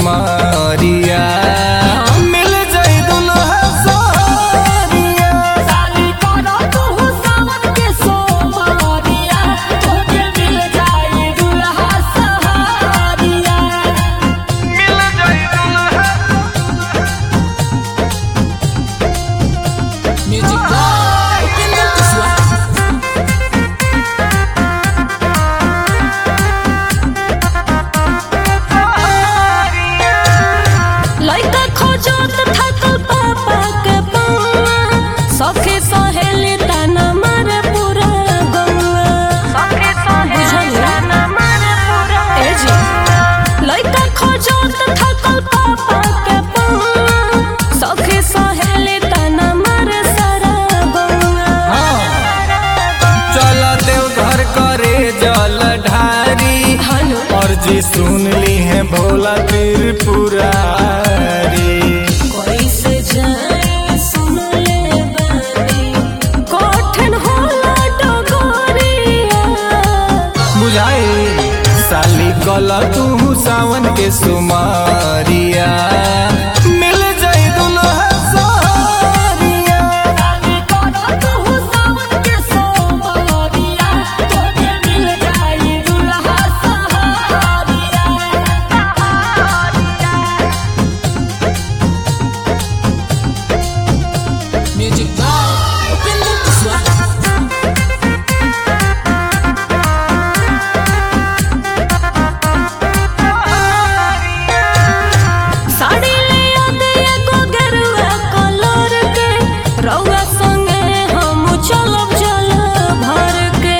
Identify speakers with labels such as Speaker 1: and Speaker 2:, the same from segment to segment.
Speaker 1: सुमारिया मिल जाई दुल्हा सारिया
Speaker 2: साली करो तू सावन के सोमरिया तोके मिल जाई दुल्हा सहारिया
Speaker 1: मिल जाई दुल्हा
Speaker 2: म्यूजिक बॉय किंग किस्वा लइका खोजत थकल पापा के पौआ सखी सहेली ताना मारे पूरा गौआ सखी सहेली ताना मारे पूरा ए जी लइका खोजत थकल पापा के पौआ सखी सहेली ताना मारे सारा गौआ
Speaker 1: चल देव घर करे जल ढारी
Speaker 2: हेलो
Speaker 1: और जी सुन ली है भोला त्रिपुरारी
Speaker 2: कैसे जाए सुन ले बानी कठिन होला डगरिया
Speaker 1: बुझाई साली कल तू सावन के सुमारिया मिल जाई दुल्हा सारिया
Speaker 2: साली करो तू सावन के सोमरिया तोके मिल जाई दुल्हा सहारिया म्यूजिक बाय किंग किस्वा साड़ी ले आदे एगो गेरुआ कलर के रउआ संगे हम चलब चल भर के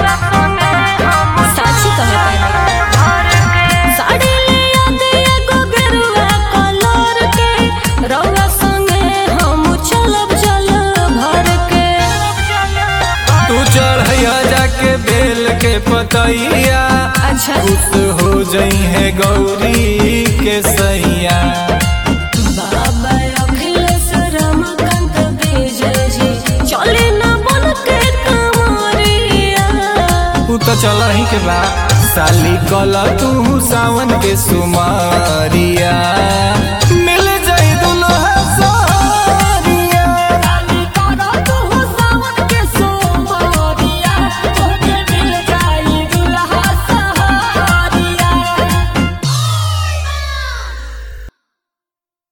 Speaker 2: साची कहे साड़ी ले आदे एगो गेरुआ कलर के रउआ संगे हम चलब चल भर के
Speaker 1: तू चढ़ैया जाके बेल के पतैया
Speaker 2: अच्छा
Speaker 1: खुश हो जई है गौरी के सैया
Speaker 2: बाबा अखिलेश रमाकांत विजय जी चले न बन के कमरिया
Speaker 1: तू तो चल ही के बा साली कल तू सावन के सुमारिया